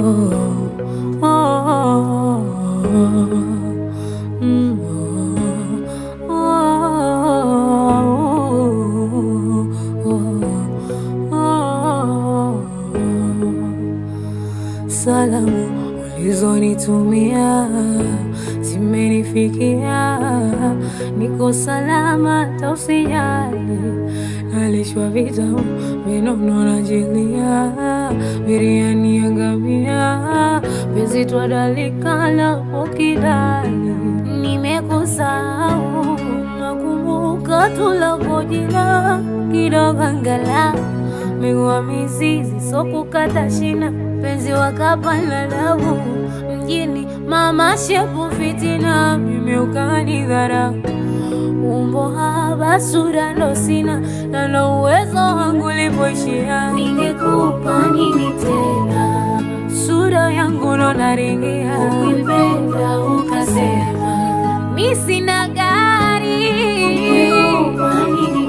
oh, mm, oh, oh, Salamu ulizonitumia zimenifikia, niko salama, tausijali. Nalishwa vitamu vinono najilia, biriani ya ngamia, penzi twadalikana ukidali. Nimekusahau, nakumbuka tulakojina kidogo angalau migua mizizi sokukata shina penzi wakapanda damu mjini mama shepu fitina mimi ukanidharau umbo haba sura ndo sina na ndo uwezo wangu lipoishia ningekupa nini tena sura yangu ndo naringia ukipenda ukasema mi sina gari ningekupa nini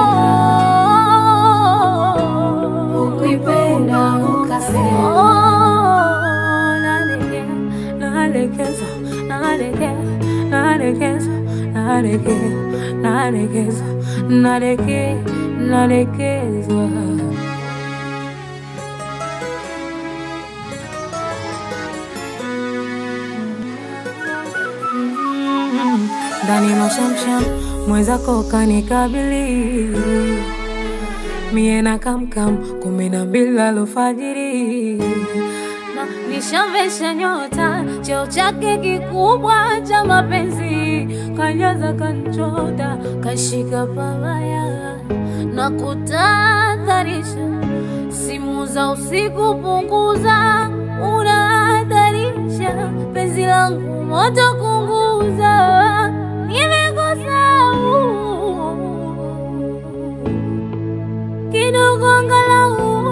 ukipenda ukasema nalekea nalekeza nalekea nalekeza nalekea nalekeza nalekea nalekezwa ndani mashamsham mwenzako kanikabili mie na kamkam kumi na mbili alfajiri na nishamvesha nyota cheo chake kikubwa cha mapenzi kanyaza kanchota kashika pabaya na kutadharisha simu za usiku punguza unahadharisha penzi langu moto kunguza nimekusahau kidogo angalau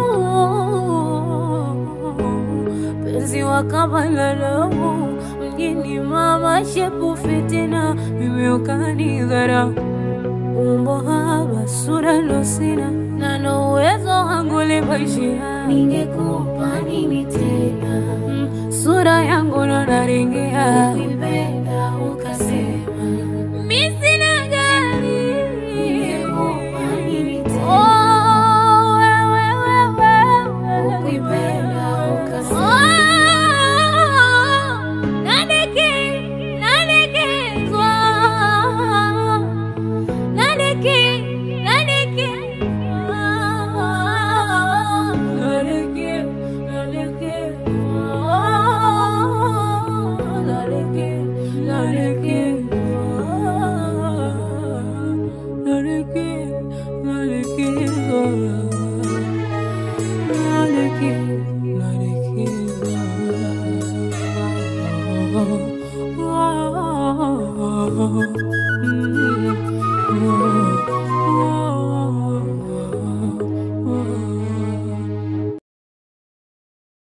penzi wakabalalamu mjini mama shepu fitina mimi ukanidharau umbo haba sura ndo sina na ndo uwezo wangu lipoishia ningekupa nini tena mm, sura yangu ndo naringia ukipenda ukasema mi sina gari ningekupa nini tena oh, wewe, wewe, ukipenda ukasema oh, nadeke, nadekezwa Nadeke, nadeke, ah, nadeke, nadeke, ah, nadeke, nadeke, ah, nadeke, nadeke, nadeke, nadeke, ah, ah, ah, ah.